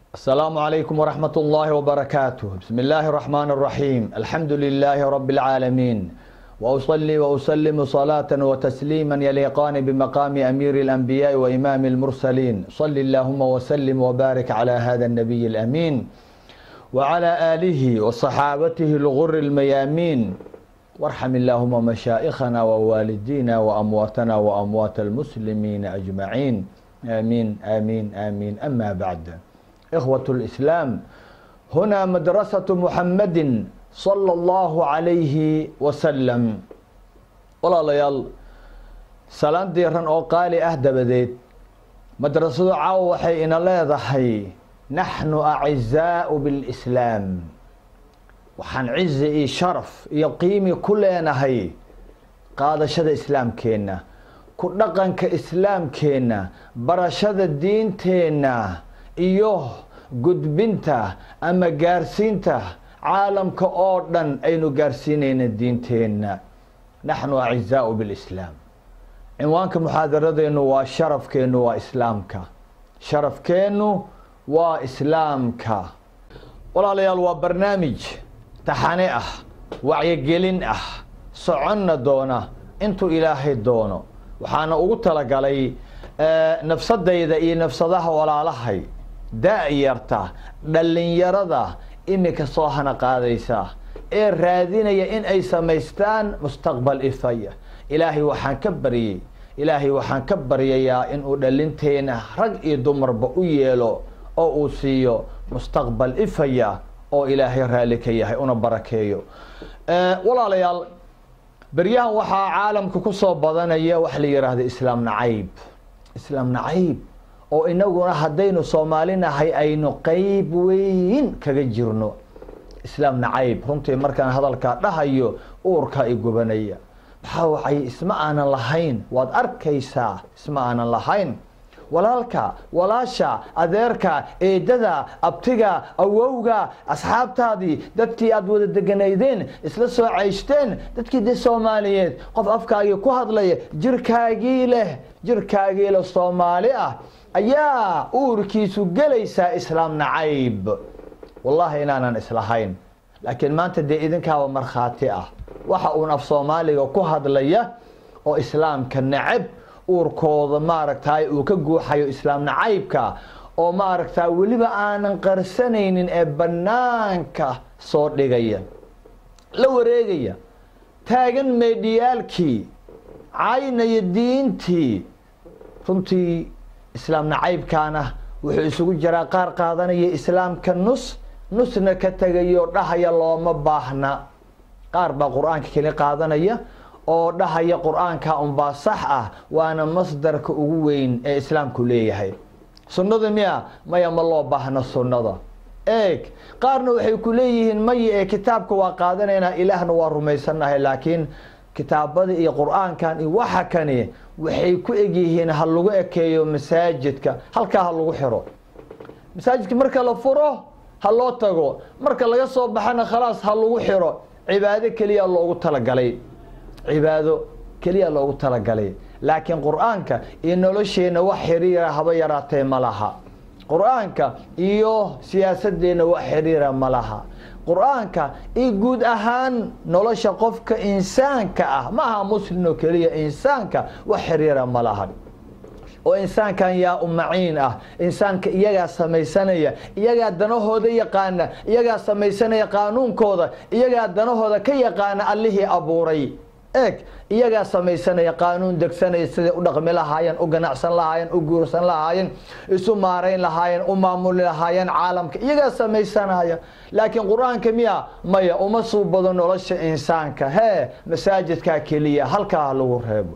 السلام عليكم ورحمة الله وبركاته بسم الله الرحمن الرحيم الحمد لله رب العالمين وأصلي وأسلم صلاة وتسليما يليقان بمقام أمير الأنبياء وإمام المرسلين صل اللهم وسلم وبارك على هذا النبي الأمين وعلى آله وصحابته الغر الميامين وارحم اللهم مشائخنا ووالدينا وأمواتنا وأموات المسلمين أجمعين آمين آمين آمين أما بعد إخوة الإسلام هنا مدرسة محمد صلى الله عليه وسلم walaalayaal salaan diiran oo qaali ah dabadeed madrasadu caawa waxay ina leedahay naxnu acizaau bilislaam waxaan cizi iyo sharaf iyo qiimi ku leenahay qaadashada islaamkeenna ku dhaqanka islaamkeenna barashada diinteenna iyo gudbinta ama gaarsiinta caalamka oo dhan aynu gaarsiinayna diinteenna naxnu acizaau bilislaam cinwaanka muxaadaradeennu waa sharafkeennu waa islaamka sharafkeennu waa islaamka walaalayaal waa barnaamij taxane ah wacyigelin ah soconna doona intuu ilaahay doono waxaana ugu talagalay nafsadayda iyo nafsadaha walaalahay da-yarta dhallinyarada iminka soo hana qaadaysa ee raadinaya in ay samaystaan mustaqbal ifaya ilaahay waxaan ka baryey ilaahay waxaan ka baryayaa inuu dhalinteena rag iyo dumarba u yeelo oo uu siiyo mustaqbal ifaya oo ilaahay raalli ka yahay una barakeeyo walaalayaal beryahan waxaa caalamka kusoo badanaya waxa la yidhaahda islaam nacayb islaam nacayb oo inaguna haddaynu soomaalinahay aynu qeyb weyn kaga jirno islaam nacayb runtii markaan hadalkaa dhahayo uurkaa i gubanaya maxaa wacay isma aanan lahayn waad arkaysaa isma aanan lahayn walaalka walaasha adeerka eedada abtiga awowga asxaabtaadii dadkii aada wada deganaydeen isla soo cayshteen dadkii de soomaaliyeed qof afkaagii ku hadlaya jirkaagii leh jirkaagii leh soomaali ah ayaa uurkiisu gelaysaa islaam nacayb wallahi inaanan islahayn laakiin maanta dee idinkaaba markhaati ah waxa uun af soomaaliga ku hadlaya oo islaamka nacab uurkooda maaragtay uu ka guuxayo islaam nacaybka oo maaragta weliba aanan qarsanaynin ee bannaanka soo dhigaya la wareegaya taagan meedhiyaalkii caynaya diintii runtii islaam nacaybkaana wuxuu isugu jiraa qaar qaadanaya islaamka nus nusna ka tegayo dhahaya looma baahna qaar baa qur-aanka keli qaadanaya oo dhahaya qur-aanka unbaa sax ah waana masdarka ugu weyn ee islaamku leeyahay sunnada miya maya ma loo baahna sunnada eeg qaarna waxay ku leeyihiin maya ee kitaabka waa qaadanaynaa ilaahna waa rumaysanahay laakiin kitaabada iyo qur-aankan iyo waxa kani waxay ku egyihiin ha lagu ekeeyo masaajidka halkaa ha lagu xiro masaajidka marka la furo ha loo tago marka laga soo baxana khalaas ha lagu xiro cibaado keliya loogu talagalay cibaado keliya loogu talagalay laakiin qur-aanka iyo nolosheenna wax xiriira haba yaraatee ma laha qur-aanka iyo siyaasadeenna wax xiriira ma laha qur-aanka iyo guud ahaan nolosha qofka insaanka ah ma aha muslim oo keliya insaanka wax xiriira ma laha oo insaankan yaa umaciin ah insaanka iyagaa samaysanaya iyagaa danahooda yaqaana iyagaa samaysanaya qaanuunkooda iyagaa danahooda ka yaqaana allihii abuuray eeg iyagaa samaysanaya qaanuun degsanaya siday u dhaqmi lahaayeen u ganacsan lahaayeen u guursan lahaayeen isu maarayn lahaayeen u maamuli lahaayeen caalamka iyagaa samaysanaya laakiin qur-aanka miya maya uma suubado nolosha insaanka hee masaajidkaa keliya halkaa lagu reebo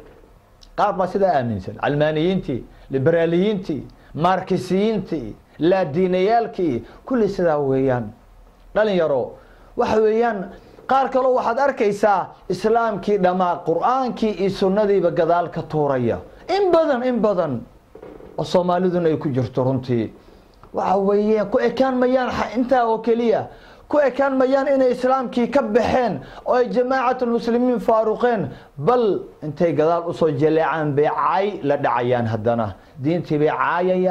qaar baa sidaa aaminsan calmaaniyiintii liberaaliyiintii markisiyiintii laadiinayaalkii kulli sidaa weeyaan dhalinyaro waxa weeyaan qaar kaloo waxaad arkaysaa islaamkii dhammaa qur-aankii iyo sunnadiiba gadaal ka tuuraya in badan in badan oo soomaaliduna ay ku jirto runtii waxa weeye ku ekaan mayaan intaa oo keliya ku ekaan mayaan inay islaamkii ka baxeen oo ay jamaacatlmuslimiin faaruqeen bal intay gadaal usoo jaleecaan bay caay la dhacayaan haddana diintii bay caayayaan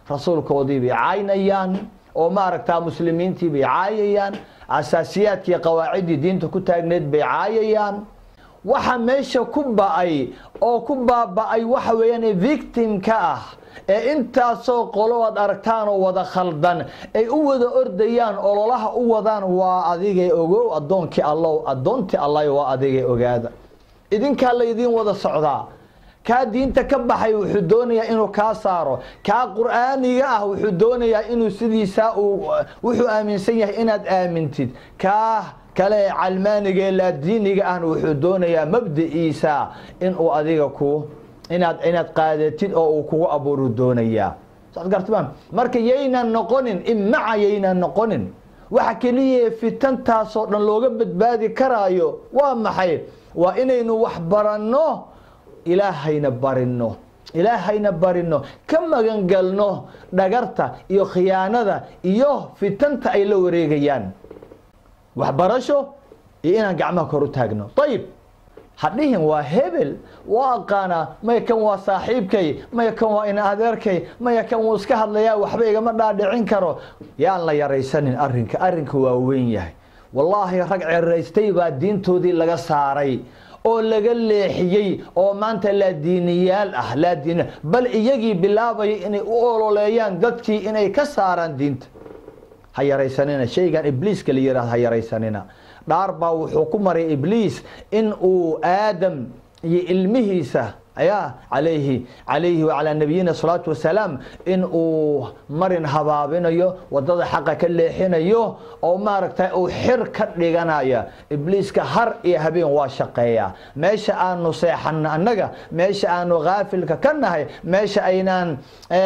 rasuulkoodii bay caynayaan oo maaragtaa muslimiintii bay caayayaan asaasiyaadkii qawaaciddii diinta ku taagneed bay caayayaan waxa meesha ku ba-ay oo ku baaba-ay waxa weeyaan victimka ah ee intaasoo qolo aad aragtaan oo wada khaldan ay u wada ordayaan ololaha u wadaan waa adigay ogow addoonkii allow addoontii allah waa adigay ogaada idinkaa laydiin wada socdaa kaa diinta ka baxay wuxuu doonayaa inuu kaa saaro kaa qur'aaniga ah wuxuu doonayaa inuu sidiisaa uu wuxuu aaminsan yahay inaad aamintid kaa kale calmaaniga ee laadiiniga ahna wuxuu doonayaa mabdiciisa inuu adiga ku inaad inaad qaadatid oo uu kugu abuuru doonayaa saad gartmaan marka yaynan noqonin imaca yaynan noqonin waxa keliya fitantaasoo dhan looga badbaadi karaayo waa maxay waa inaynu wax baranno ilaahayna barino ilaahayna barino ka magangalno dhagarta iyo khiyaanada iyo fitanta ay la wareegayaan waxbarasho iyo inaan gacmaha kor u taagno ayib hadhihin waa hebel waa aqaanaa maya kan waa saaxiibkay maya kan waa ina adeerkay maya kan wuu iska hadlayaa waxba igama dhaadhicin karo yaan la yaraysanin arrinka arrinka waa weyn yahay wallaahi rag ceraystay baa diintoodii laga saaray oo laga leexiyey oo maanta laadiiniyaal ah laadiin bal iyagii bilaabaya inay u ololeeyaan dadkii inay ka saaraan diinta ha yaraysanina shaygan ibliiska la yihahdo ha yaraysanina dhaar baa wuxuu ku maray ibliis in uu aadam iyo ilmihiisa ayaa alayhi calayhi wacalaa nabiyina salaatu wasalaam in uu marin habaabinayo wadada xaqa ka leexinayo oo maaragtay uu xir ka dhiganaya ibliiska har iyo habeen waa shaqeeyaa meesha aanu seexano annaga meesha aanu kaafilka ka nahay meesha aynaan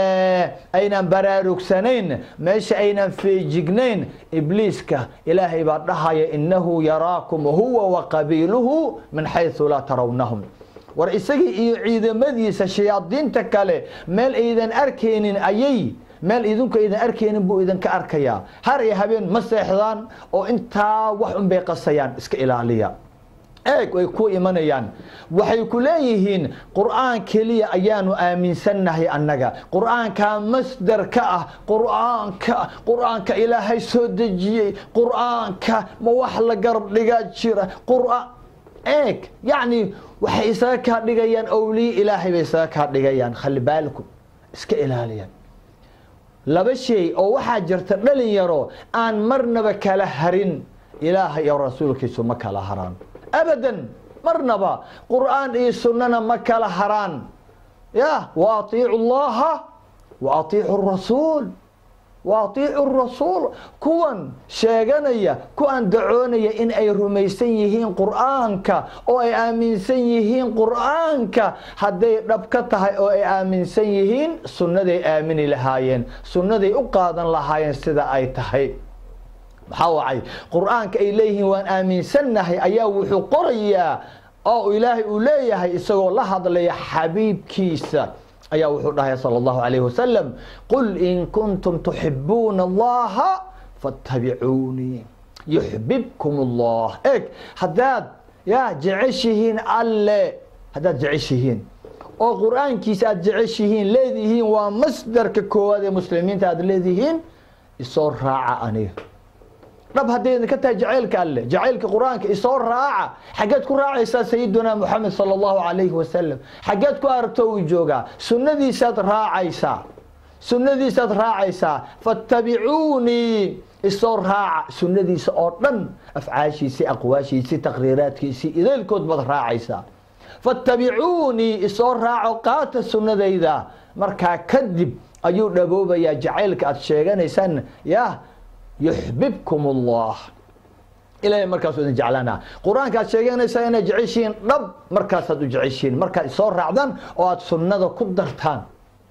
aynaan baraarugsanayn meesha aynaan feejignayn ibliiska ilaahay baa dhahaya inahu yaraakum huwa waqabiiluhu min xayثu laa tarawnahum war isagii iyo ciidamadiisa shayaadiinta kale meel aydan arkaynin ayay meel idinku aydan arkaynin buu idinka arkayaa har iyo habeen ma seexdaan oo intaa wax un bay qasayaan iska ilaaliya eeg way ku imanayaan waxay ku leeyihiin qur'aan keliya ayaanu aaminsannahay annaga qur'aankaa masdar ka ah qur'aanka qur'aanka ilaahay soo dejiyey qur'aanka ma wax la garab dhigaa jira qur'aan eeg yacni waxay isaga kaa dhigayaan owliye ilaahay bay isaga kaa dhigayaan khali baalku iska ilaaliyaan laba shay oo waxaa jirta dhalin yaro aan marnaba kala harin ilaahay iyo rasuulkiisu ma kala haraan abadan marnaba qur'aan iyo sunnana ma kala haraan ya wa atiicu llaha wa atiicu rasuul wa atiicu rasuul kuwan sheeganaya kuwan dacoonaya in ay rumaysan yihiin qur'aanka oo ay aaminsan yihiin qur'aanka hadday dhab ka tahay oo ay aaminsan yihiin sunnaday aamini lahaayeen sunnaday u qaadan lahaayeen sida ay tahay maxaa wacay qur'aanka ay leeyihiin waan aaminsannahay ayaa wuxuu qorayaa oo ilaahay uu leeyahay isagoo la hadlaya xabiibkiisa ayaa wuxuu dhahay salى اllahu alayh wasalam qul in kuntum tuxibuuna allaha faاtabicuunii yuxbibkum اllah eg haddaad ya jeceshihiin alle haddaad jeceshihiin oo qur'aankiisa aad jeceshihiin leedihiin waa masdarka koowaad ee muslimiinta aad leedihiin isoo raaca aniga dhab hadday idinka tahay jacaylka alle jacaylka qur-aanka isoo raaca xaggeed ku raacaysaa sayidunaa moxamed sala allahu calayhi wasalam xaggeed ku aragto uu joogaa sunnadiisaad raacaysaa sunnadiisaad raacaysaa fattabicuunii isoo raaca sunnadiisa oo dhan afcaashiisii aqwaashiisii taqriiraadkiisii idaylkood baad raacaysaa fattabicuunii isoo raaco qaata sunnadayda markaa kadib ayuu dhaboobayaa jacaylka aad sheeganaysaan ya yuxbibkum allah ilahay markaasuu idin jeclaanaa qur-aanka aad sheeganaysaa inaad jeceshihiin dhab markaasaad u jeceshihiin markaad isoo raacdaan oo aad sunnada ku dartaan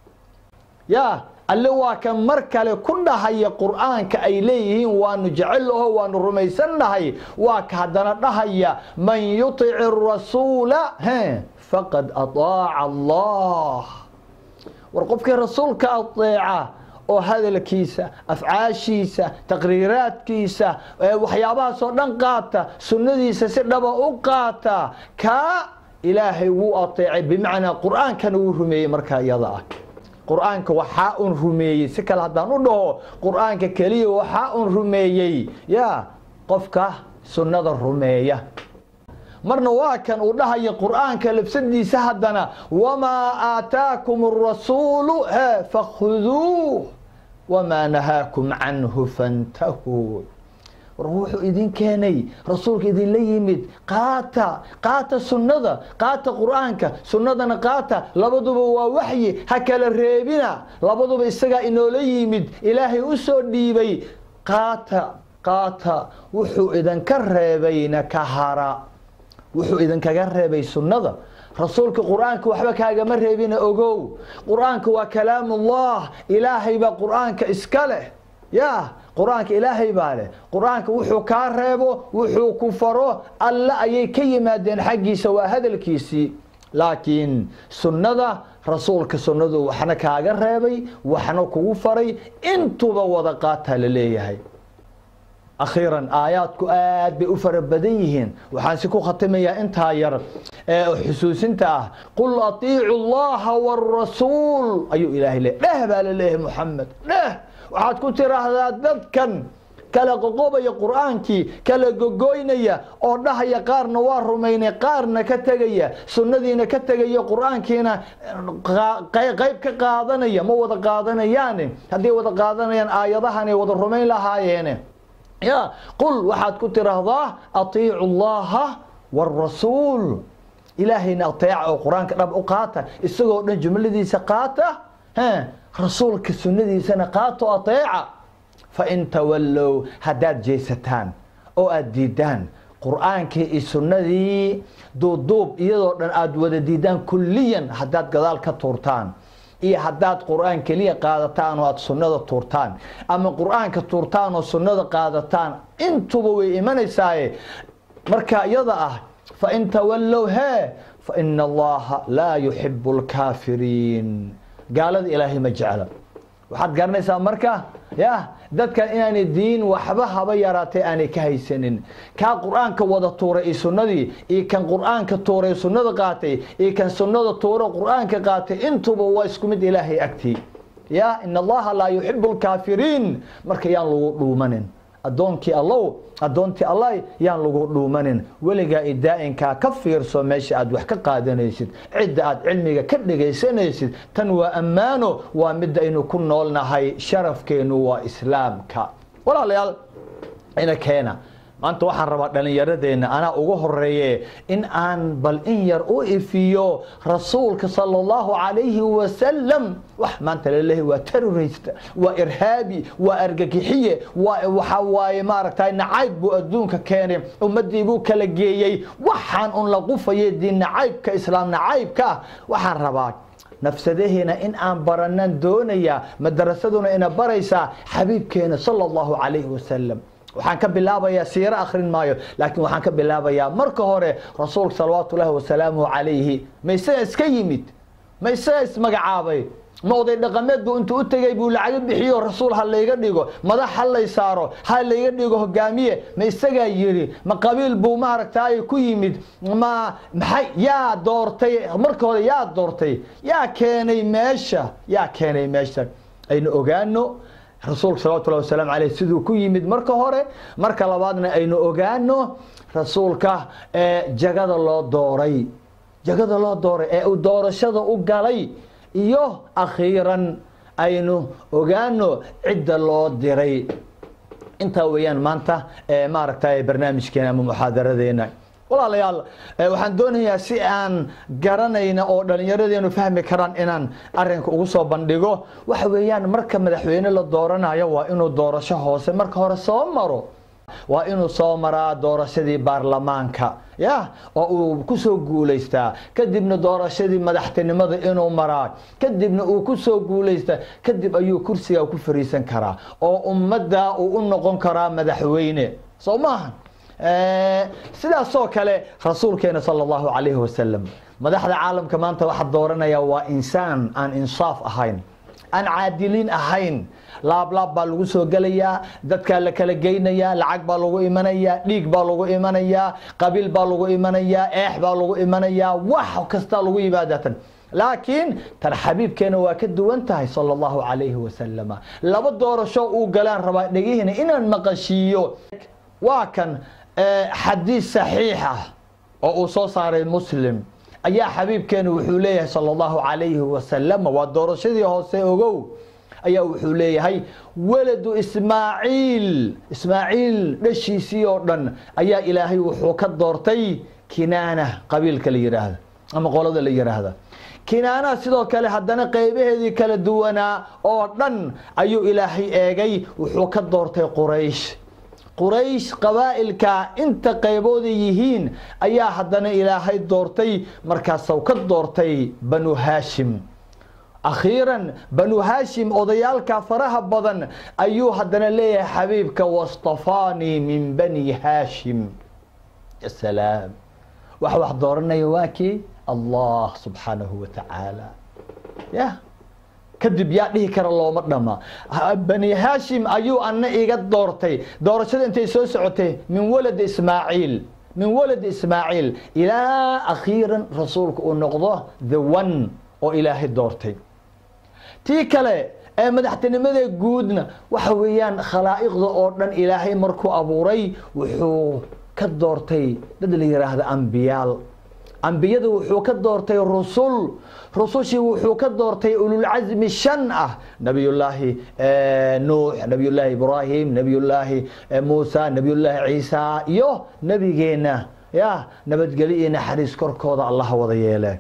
ya alle waa ka mar kale ku dhahaya qur'aanka ay leeyihiin waanu jecel aho waanu rumaysannahay waa ka haddana dhahaya man yuطic الrasuula faqad aطaaca allah war qofkii rasuulka aطeeca oo hadalkiisa afcaashiisa taqriiraadkiisa waxyaabahaasoo dhan qaata sunnadiisa si dhaba u qaata kaa ilaahay wuu ateecay bimacnaa qur'aankana wuu rumeeyey markaa iyada ah qur-aanka waxaa un rumeeyey si kale haddaan u dhaho qur-aanka keliya waxaa un rumeeyey ya qofka sunnada rumeeya marna waa kan uu dhahaya qur'aanka labsadiisa haddana wamaa aataakum arasuulu he fakhuduuh wamaa nahaakum canhu fantahuu war wuxuu idin keenay rasuulka idinla yimid qaata qaata sunnada qaata qur'aanka sunnadana qaata labaduba waa waxyi ha kala reebina labaduba isagaa inoola yimid ilaahay u soo dhiibay qaata qaata wuxuu idinka reebayna ka hara wuxuu idinkaga reebay sunnada rasuulka qur'aanka waxba kaagama reebina ogow qur'aanka waa kalaamullah ilaahay baa qur'aanka iska leh ya qur-aanka ilaahay baa leh qur-aanka wuxuu kaa reebo wuxuu ku faro alle ayay ka yimaadeen xaggiisa waa hadalkiisii laakiin sunnada rasuulka sunnadu waxna kaaga reebay waxna kugu faray intuba wada qaataa la leeyahay akhiiran aayaadku aad bay u fara badan yihiin waxaan si ku khatimayaa intaa yar ee xusuusinta ah qul atiicu llaha wاrasuul ayuu ilaahay le dheh baa la leeyahay muxamed dheh waxaad ku tiraahdaa dadkan kala qoqobaya qur'aankii kala gogoynaya oo dhahaya qaarna waa rumaynay qaarna ka tegaya sunnadiina ka tegaya qur'aankiina qayb ka qaadanaya ma wada qaadanayaane hadday wada qaadanayaan aayadahanay wada rumayn lahaayeene ya qul waxaad ku tiraahdaa atiicu llaha wاrasuul ilaahayna ateeca oo qur-aanka dhab u qaata isagoo dhan jumladiisa qaata rasuulka sunnadiisana qaato ateeca fain tawallow haddaad jeesataan oo aada diidaan qur'aankii iyo sunnadii duubduub iyadoo dhan aada wada diidaan kulliyan haddaad gadaal ka tuurtaan iyo haddaad qur'aan keliya qaadataan oo aada sunnada tuurtaan ama qur'aanka tuurtaan oo sunnada qaadataan intuba way imanaysaaye marka iyada ah fain tawallow hee faina allaha laa yuxibu lkaafiriin gaalada ilaahay ma jecla waxaad garanaysaa marka ya dadkan inaanay diin waxba haba yaraatay aanay ka haysanin kaa qur'aanka wada tuuray iyo sunnadii iyo kan qur'aanka tuuray sunnada qaatay iyo kan sunnada tuuro qur'aanka qaatay intuba waa isku mid ilaahay agtii ya in allaha laa yuxibu lkaafiriin marka yaan lagu dhuumanin addoonkii allow addoontii allah yaan lagu dhuumanin weligaa i daa'inkaa ka fiirso meesha aad wax ka qaadanaysid cidda aad cilmiga ka dhegaysanaysid tan waa ammaano waa midda aynu ku noolnahay sharafkeennu waa islaamka walaalayaal ina keena maanta waxaan rabaa dhallinyaradeenna anaa ugu horeeye in aan bal in yar u ifiyo rasuulka sala allahu calayhi wasalam wax maanta laleeyahay waa terrorist waa irhaabi waa argagixiye waa waxa waaye maaragtay nacayb buu adduunka keenay ummaddii buu kala geeyey waxaan un la qufayay diin nacaybka islaam nacaybka ah waxaan rabaa nafsadaheena in aan baranan doonayaa madarasaduna ina baraysaa xabiibkeena sala allahu calayhi wasalam waxaan ka bilaabayaa siiro akhrin maayo laakiin waxaan ka bilaabayaa marka hore rasuulka salawaatu ullahi wasalaamuhu calayhi ma isaga iska yimid ma isaga ismagacaabay ma oday dhaqameed buu intuu u tegey buu lacaga bixiyo rasuul ha layga dhigo madax ha lay saaro ha layga dhigo hogaamiye ma isagaa yidhi ma qabiil buu maaragtay ku yimid ma maxay yaa doortay marka hore yaa doortay yaa keenay meesha yaa keenay meesha aynu ogaano rasuulka salawatu llahi wasalaamu aleyh siduu ku yimid marka hore marka labaadna aynu ogaano rasuulka ee jagada loo dooray jagada loo dooray ee uu doorashada u galay iyo akhiiran aynu ogaano cidda loo diray intaa weeyaan maanta maaragtay barnaamijkeena ama muxaadaradeena walaalayaal waxaan doonayaa si aan garanayna oo dhallinyaradeenu fahmi karaan inaan arinka ugu soo bandhigo waxa weeyaan marka madaxweyne la dooranayo waa inuu doorasho hoose marka hore soo maro waa inuu soo maraa doorashadii baarlamaanka ya oo uu kusoo guulaystaa kadibna doorashadii madaxtinimada inuu maraa kadibna uu kusoo guulaystaa kadib ayuu kursiga ku fariisan karaa oo ummadda uu u noqon karaa madaxweyne soo maaha sidaasoo kale rasuulkeena sala allahu calayhi wasalam madaxda caalamka maanta waxaa dooranaya waa insaan aan insaaf ahayn aan caadiliin ahayn laablaab baa lagu soo gelayaa dadkaa la kala geynayaa lacag baa lagu imanayaa dhiig baa lagu imanayaa qabiil baa lagu imanayaa eex baa lagu imanayaa wax kastaa lagu yimaadatan laakiin tan xabiibkeena waa ka duwan tahay sala allahu calayhi wasalama laba doorasho uu galaan rabaa dhegihiina inaan maqashiiyo waa kan xadiis saxiix ah oo uu soo saaray muslim ayaa xabiibkeena wuxuu leeyahay sala allahu calayhi wasalama waa doorashadii hoose ogow ayaa wuxuu leeyahay waladu ismaaciil ismaaciil dhashiisii oo dhan ayaa ilaahay wuxuu ka doortay kinaana qabiilka la yidhaahda ama qolada la yidhaahda kinaanaha sidoo kale haddana qeybaheedii kala duwanaa oo dhan ayuu ilaahay eegay wuxuu ka doortay quraysh quraysh qabaa'ilka inta qaybooda yihiin ayaa haddana ilaahay doortay markaasuu ka doortay banu haashim akhiiran banu haashim odayaalka faraha badan ayuu haddana leeyahay xabiibka wastafaanii min bani haashim salaam wax wax dooranaya waa kii allah subxaanahu wa tacaala ya kadib yaa dhihi kara looma dhama bani haashim ayuu ana iga doortay doorashada intay soo socotay min walad ismaaciil min walad ismaaciil ilaa akhiiran rasuulka uu noqdo the one oo ilaahay doortay tii kale ee madaxtinimada guudna waxa weeyaan khalaa'iqda oo dhan ilaahay markuu abuuray wuxuu ka doortay dad la yidhaahda ambiyaal ambiyada wuxuu ka doortay rusul rusushii wuxuu ka doortay ululcasmi shan ah nabiyullaahi nuux nabiyullaahi ibraahim nabiyullaahi muusa nabiyullaahi ciisa iyo nebigeenna ya nabadgelyo iyo naxariis korkooda allah wada yeele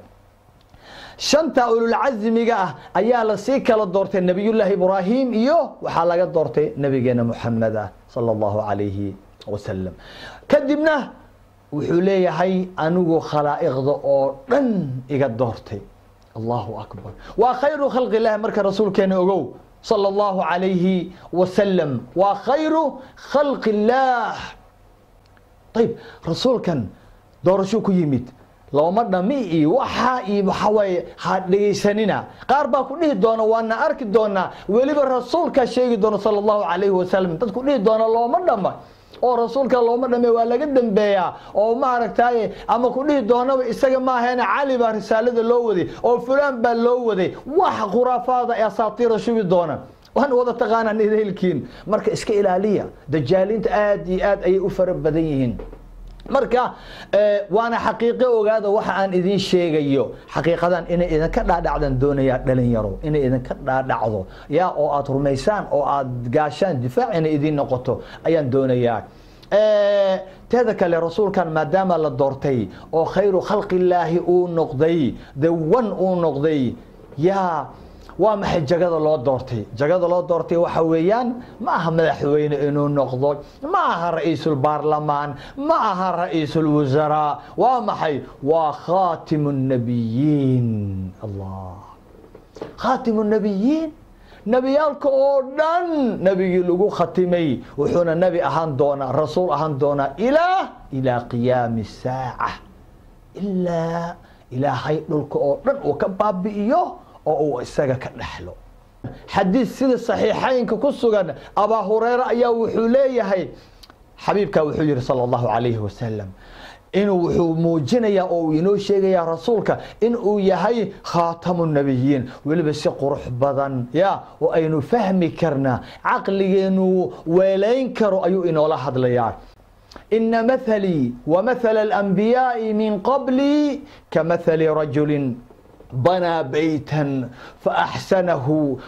shanta ululcasmiga ah ayaa lasii kala doortay nabiyullaahi ibraahim iyo waxaa laga doortay nabigeena muxamed ah sala allahu calayhi wasalam kadibna wuxuu leeyahay anigu khalaa'iqda oo dhan iga doortay allahu akbar waa khayru khalqi illahi marka rasuulkeena ogow sala allahu calayhi wasalam waa khayru khalqi illaah ayib rasuulkan doorashuu ku yimid looma dhami iyo waxaa iyo waxaa waaye ha dhegaysanina qaar baa ku dhihi doona waana arki doonaa weliba rasuulkaa sheegi doona sala allahu calayhi wasalam dadku dhihi doona looma dhama oo rasuulka looma dhame waa laga dambeeyaa oo maaragtaaye ama ku dhihi doonaba isaga maahaena cali baa risaalada loo waday oo fulaan baa loo waday wax khuraafaada ee asaatiira shubi doona waan wada taqaanaan idaylkiin marka iska ilaaliya dajaaliinta aad iyo aad ayay u fara badan yihiin marka waana xaqiiqo ogaada waxa aan idiin sheegayo xaqiiqadan inay idinka dhaadhacdan doonayaa dhalinyaro inay idinka dhaadhacdo yaa oo aad rumaysaan oo aad gaashaan difaac inay idiin noqoto ayaan doonayaa teeda kale rasuulkan maadaama la doortay oo khayru khalqillaahi uu noqday the one uu noqday yaa waa maxay jagada loo doortay jagada loo doortay waxa weeyaan ma aha madaxweyne inuu noqdo ma aha ra-iisul baarlamaan ma aha ra-iisul wasaraa waa maxay waa khaatimu nabiyiin allah khaatimu nabiyiin nebiyaalka oo dhan nebigii lagu khatimay wuxuuna nebi ahaan doonaa rasuul ahaan doonaa ilaa ilaa qiyaami saaca ilaa ilaahay dhulka oo dhan uu ka baabi'iyo oo uu isaga ka dhexlo xadiis sida saxiixaynka ku sugan abaa hureyre ayaa wuxuu leeyahay xabiibka wuxuu yihi sala allahu calayhi wasalam inuu wuxuu muujinayaa oo uu inoo sheegayaa rasuulka in uu yahay khaatamu nabiyiin weliba si qurux badan ya oo aynu fahmi karnaa caqligeenu weelayn karo ayuu inoola hadlayaa ina mathalii wamathala alanbiyaa'i min qablii kamathali rajulin بنى بيتا فأحسنه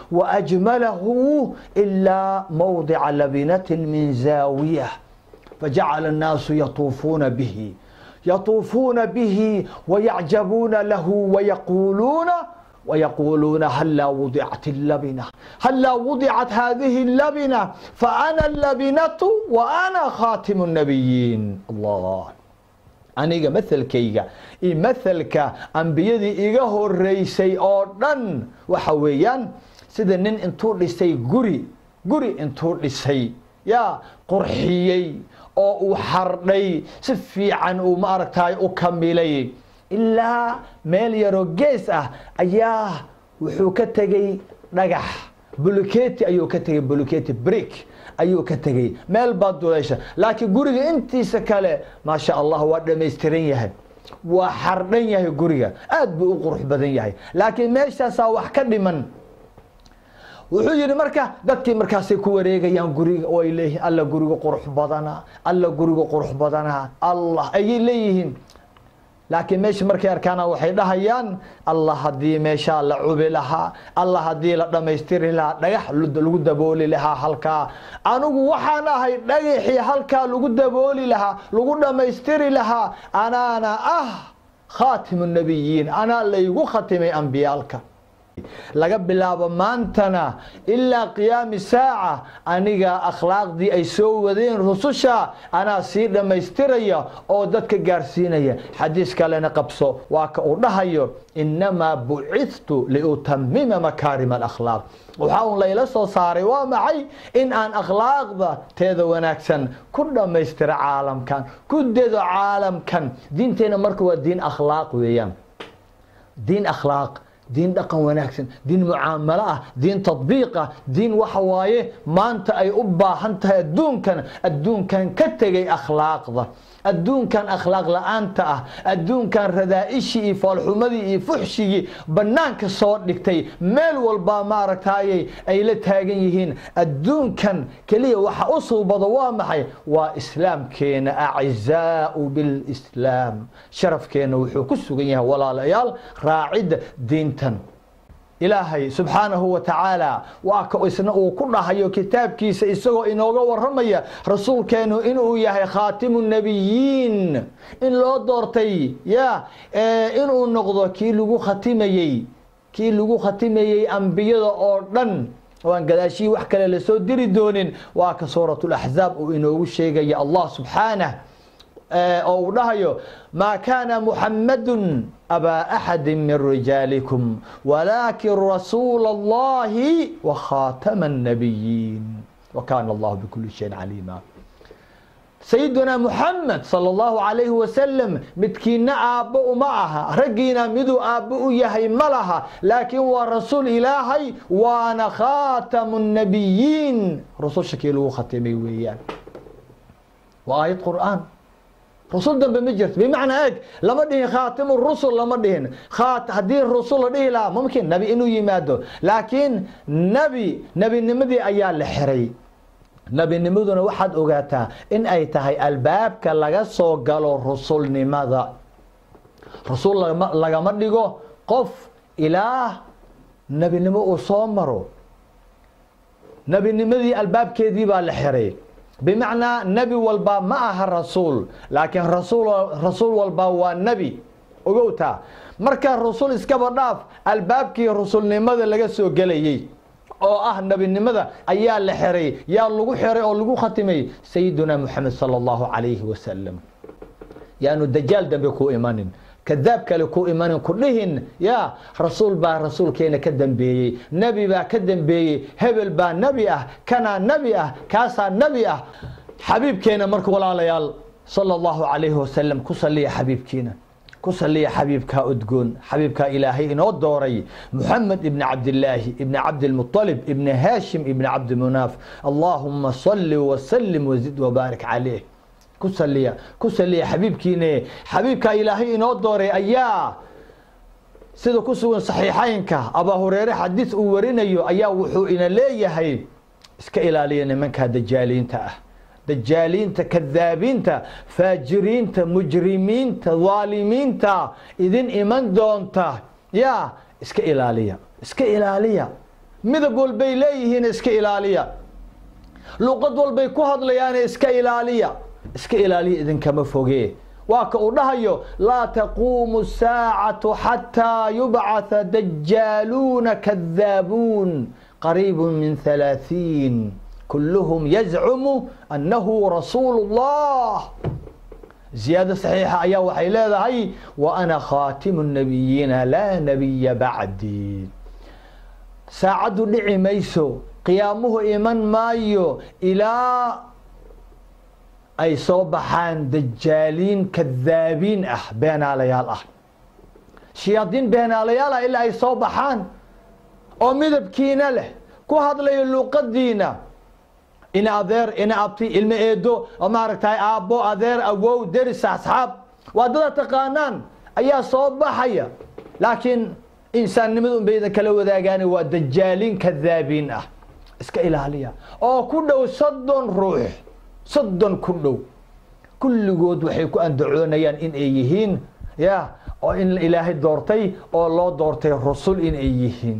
وأجمله إلا موضع لبنة من زاوية فجعل الناس يطوفون به يطوفون به ويعجبون له ويقولون ويقولون هلا وضعت اللبنة هلا وضعت هذه اللبنة فأنا اللبنة وأنا خاتم النبيين الله aniga mahalkayga iyo mahalka ambiyadii iga horeysay oo dhan waxa weeyaan sida nin intuu dhisay guri guri intuu dhisay yaa qurxiyey oo uu xardhay si fiican uu maaragtay u kamilay ilaa meel yaroo gees ah ayaa wuxuu ka tegey dhagax buluketi ayuu ka tegey buluketi brick ayuu ka tegey meel baa duleysha laakiin guriga intiisa kale maasha allah waa dhamaystiran yahay waa xardhan yahay guriga aad buu u qurux badan yahay laakiin meeshaasaa wax ka dhiman wuxuu yidhi marka dadkii markaasay ku wareegayaan guriga oo ay leeyihiin alla guriga qurux badana alla guriga qurux badana allah ayay leeyihiin laakiin meesha markay arkaana waxay dhahayaan allah haddii meeshaa la cubi lahaa allah haddii la dhammaystiri lahaa dhagax lagu dabooli lahaa halkaa anigu waxaan ahay dhagaxii halkaa lagu dabooli lahaa lagu dhammaystiri lahaa anaana ah khaatimu nabiyiin anaa laygu khatimay ambiyaalka laga bilaabo maantana ilaa qiyaami saaca aniga akhlaaqdii ay soo wadeen rususha anaa sii dhammaystiraya oo dadka gaarsiinaya xadiis kalena qabso waa ka uu dhahayo inamaa bucidtu liutamima makaarima alakhlaaq waxaa un layla soo saaray waa maxay in aan akhlaaqda teeda wanaagsan ku dhammaystiro caalamkan ku dedo caalamkan diinteena marka waa diin akhlaaq weeyaan diin akhlaaq diin dhaqan wanaagsan diin mucaamalo ah diin tadbiiq ah diin waxa waaye maanta ay u baahan tahay adduunkan adduunkan ka tegay akhlaaqda adduunkan akhlaaq la-aanta ah adduunkan radaa-ishii iyo foolxumadii iyo fuxshigii bannaanka soo dhigtay meel walbaa maaragtaayey ay la taagan yihiin adduunkan keliya waxa u suubado waa maxay waa islaamkeena acizaau bilislaam sharafkeena wuxuu ku sugan yahay walaalayaal raacidda diintan ilaahay subxaanahu wa tacaala waa ka isna uu ku dhahayo kitaabkiisa isagoo inooga waramaya rasuulkeenu inuu yahay khaatimu nebiyiin in loo doortay ya inuu noqdo kii lagu khatimayey kii lagu khatimayey ambiyada oo dhan waan gadaashihii wax kale lasoo diri doonin waa ka suurat laxzaab uu inoogu sheegaya allah subxaanah oo uu dhahayo maa kaana muxamadun abaa axadi min rijaalikum walaakin rasuula allahi wakhaatama الnabiyiin wakaana allahu bikuli shayin caliima sayiduna muxamed sala allahu calayhi wasalam midkiina aabbo uma aha raggiina miduu aabbo u yahay ma laha laakiin waa rasuul ilaahay waana khaatamu الnabiyiin rususha kii lagu khatimay weeyaan waa aayad qur'aan rusul dambe ma jirto bimacnaa eg lama dhihin khaatimu rusul lama dhihin haddii rusul la dhihi lahaa mumkin nebi inuu yimaado laakiin nebi nebinimadii ayaa la xiray nebinimaduna waxaad ogaataa in ay tahay albaabka laga soo galo rusulnimada rusul lagama dhigo qof ilaah nebinimo uu soo maro nebinimadii albaabkeedii baa la xiray bimacnaa nebi walba ma aha rasuul laakiin rasuul walba waa nebi ogowtaa marka rusul iskaba dhaaf albaabkii rusulnimada laga soo gelayey oo ah nebinimada ayaa la xiray yaa lagu xiray oo lagu khatimay sayiduna moxamed sala allahu calayhi wasalam yaanu dajaal dambe ku imanin kadaab kale ku imanin ku dhihin ya rasuul baa rasuulkeena ka dambeeyey nebi baa ka dambeeyey hebel baa nebi ah kanaa nebi ah kaasaa nebi ah xabiibkeena marka walaalayaal sala allahu calayhi wasalam ku saliya xabiibkiina ku saliya xabiibkaa udgoon xabiibkaa ilaahay inoo dooray muxamed ibni cabdilaahi ibni cabdilmuطalib ibni haashim ibni cabdimunaaf allaahuma salli wasalim wazid wabaarik caleyh ku saliya ku saliya xabiibkiine xabiibkaa ilaahay inoo dooray ayaa sida ku sugan saxiixaynka abaa hureere xadiis uu warinayo ayaa wuxuu ina leeyahay iska ilaaliya nimankaa dajaaliinta ah dajaaliinta kadaabiinta faajiriinta mujrimiinta dhaalimiinta idin iman doonta ya iska ilaaliya iska ilaaliya midab walbay leeyihiin iska ilaaliya luqad walbay ku hadlayaane iska ilaaliya iska ilaaliya idinkama foge waa ka uu dhahayo laa taquumu saacatu xataa yubcatha dajaaluuna kadaabuun qariibu min halaaثiin kulluhum yazcumu annahu rasuulu اllah ziyaado saxiixa ayaa waxay leedahay wa ana khaatimu nabiyiina laa nabiya bacdi saacaddu dhici mayso qiyaamuhu iman maayo ilaa ay soo baxaan dajaaliin kadaabiin ah beenaalayaal ah shayaadiin beenaalayaal ah ilaa ay soo baxaan oo midabkiina leh ku hadlayo luuqadiina ina adeer ina abti ilmo eedo oo maaragtay aabbo adeer awow deris asxaab waa dada taqaanaan ayaa soo baxaya laakiin insaannimada un baydan kala wadaagaani waa dajaalin kadaabiin ah iska ilaaliya oo ku dhow soddon ruux soddon ku dhow kulligood waxay ku andacoonayaan in ay yihiin ya oo in ilaahay doortay oo loo doortay rusul in ay yihiin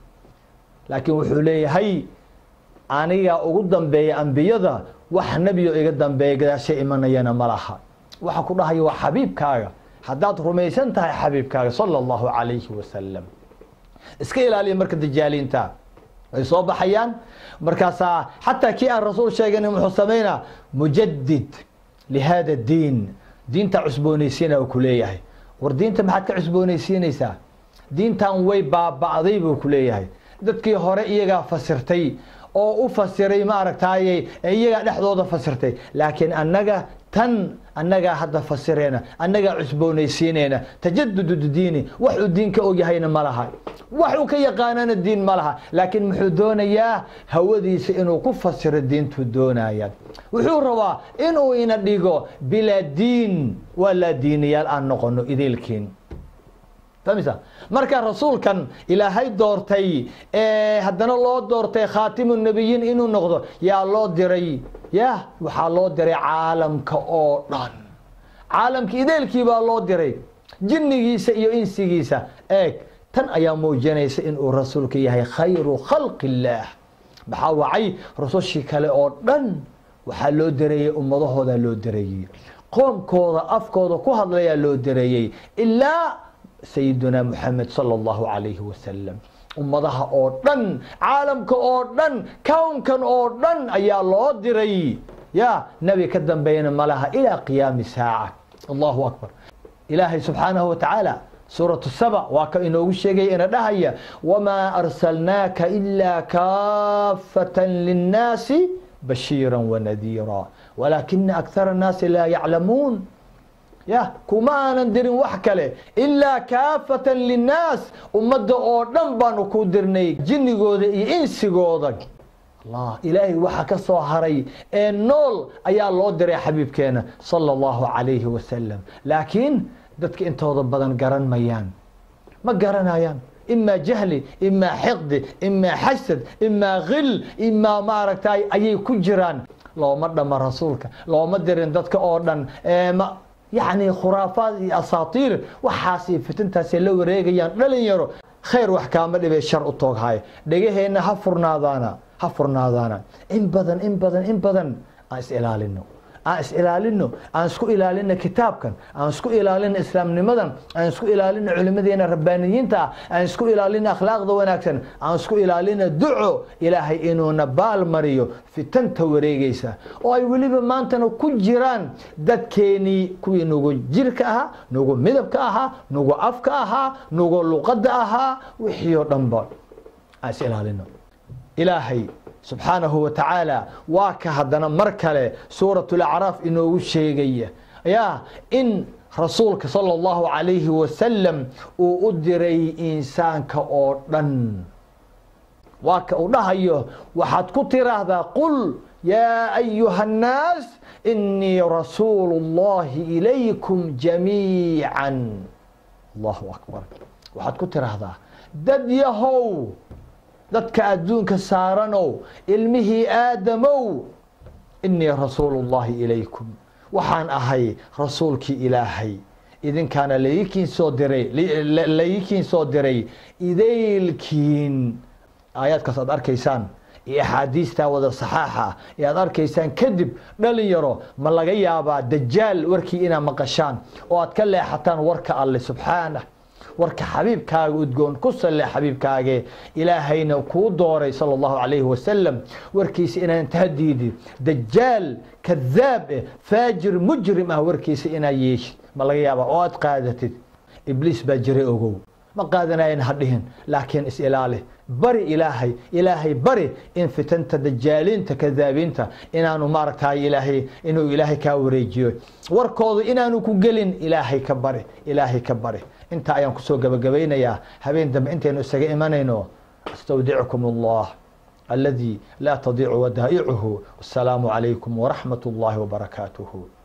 laakiin wuxuu leeyahay anigaa ugu dambeeya ambiyada wax nebiyo iga dambeeya gadaasha imanayana ma laha waxa ku dhahaya waa xabiibkaaga haddaad rumaysan tahay xabiibkaaga sala allahu calayhi wasalam iska ilaaliya marka dajaaliinta way soo baxayaan markaasaa xataa kii aan rasuul sheeganin muxuu samaynaa mujadid lihada diin diinta cusboonaysiina uu ku leeyahay war diinta maxaad ka cusboonaysiinaysaa diintan way baaba'day buu ku leeyahay dadkii hore iyagaa fasirtay oo u fasiray ma aragtaaye iyagaa dhexdooda fasirtay laakiin annaga tan annagaa hadda fasireyna annagaa cusboonaysiineyna tajadudu diini wax uu diin ka ogyahayna ma laha wax uu ka yaqaanana diin ma laha laakiin muxuu doonayaa hawadiisa inuu ku fasiro diintuu doonaya wuxuu rabaa inuu ina dhigo bilaa diin waa laa diiniyaal aan noqono idiilkiin famisa marka rasuulkan ilaahay doortay haddana loo doortay khaatimu nebiyiin inuu noqdo yaa loo diray ya waxaa loo diray caalamka oo dhan caalamka ideelkii baa loo diray jinnigiisa iyo insigiisa eeg tan ayaa muujinaysa inuu rasuulka yahay khayru khalqi illaah maxaa wacay rusushii kale oo dhan waxaa loo dareeyey ummadahoodaa loo dareeyey qoomkooda afkooda ku hadlayaa loo dareeyey ilaa sayiduna muxamed sala allahu calayhi wasalam ummadaha oo dhan caalamka oo dhan kownkan oo dhan ayaa loo diray ya nebi ka dambeeyana malaha ilaa qiyaami saaca allahu akbar ilaahay subxaanahu watacaala suuratu saba waa ka inoogu sheegaya ina dhahaya wamaa arsalnaaka ilaa kaafatan linnaasi bashiira wanadiira walaakina akthara annaasi laa yaclamuun ya kuma aanan dirin wax kale ilaa kaafatan linnaas ummadda oo dhan baanu ku dirnay jinnigooda iyo insigooda allah ilaahay waxa ka soo haray ee nool ayaa loo diray xabiibkeena sala allahu calayhi wasalam laakiin dadka intooda badan garan mayaan ma garanayaan imaa jahli imaa xiqdi imaa xasad imaa khil imaa maaragtay ayay ku jiraan looma dhama rasuulka looma dirin dadka oo dhan ma yacni khuraafaad iyo asaatiir waxaasay fitintaasay la wareegayaan dhalinyaro khayr wax kaama dhibay shar u tooghayo dhegaheenna ha furnaadaana ha furnaadaana in badan in badan in badan aan is ilaalino aan is ilaalino aan isku ilaalino kitaabkan aan isku ilaalino islaamnimadan aan isku ilaalino culimadeena rabbaaniyiinta ah aan isku ilaalino akhlaaqda wanaagsan aan isku ilaalino duco ilaahay inuuna baal mariyo fitanta wareegaysa oo ay weliba maantana ku jiraan dadkeenii kuwii nugu jirka ahaa nugu midabka ahaa nugu afka ahaa nugu luqadda ahaa wixii oo dhanba aan is ilaalino ilaahay subxaanahu wa tacaala waa ka haddana mar kale suurat lacraaf inoogu sheegaya ya in rasuulka sala allahu calayhi wasalam uu u diray insaanka oo dhan waa ka uu dhahayo waxaad ku tiraahdaa qul yaa ayuha annaas inii rasuulu اllahi ilaykum jamiican allahu akbar waxaad ku tiraahdaa dad yahow dadka adduunka saaranow ilmihii aadamow inii rasuulu اllahi ilaykum waxaan ahay rasuulkii ilaahay idinkaana laikiin soo diray laikiin soo diray idaylkiin aayaadkaas aad arkaysaan iyo axaadiistaa wada saxaaxa ah ee aad arkaysaan kadib dhalinyaro ma laga yaabaa dajaal warkii inaad maqashaan oo aad ka leexataan warka alle subxaanah warka xabiibkaaga udgoon ku salle xabiibkaage ilaahayna kuu dooray sala allahu calayhi wasalam warkiisa inaan tahdiidi dajaal kadaab eh faajir mujrim ah warkiisa inaad yeeshid ma laga yaaba oo aad qaadatid ibliis baa jiray ogow ma qaadanayan ha dhihin laakiin is ilaali bari ilaahay ilaahay bari in fitanta dajaaliinta kadaabiinta inaanu maaragtay ilaahay inuu ilaahay kaa wareejiyo warkoodu inaanu ku gelin ilaahay ka bari ilaahay ka bari intaa ayaan kusoo gabagabaynayaa habeen dambe intaynu isaga imanayno astawdicukum allah aladi laa tadiicu wadaa'icuhu wasalaamu calaykum waraxmat اllahi wbarakaatuhu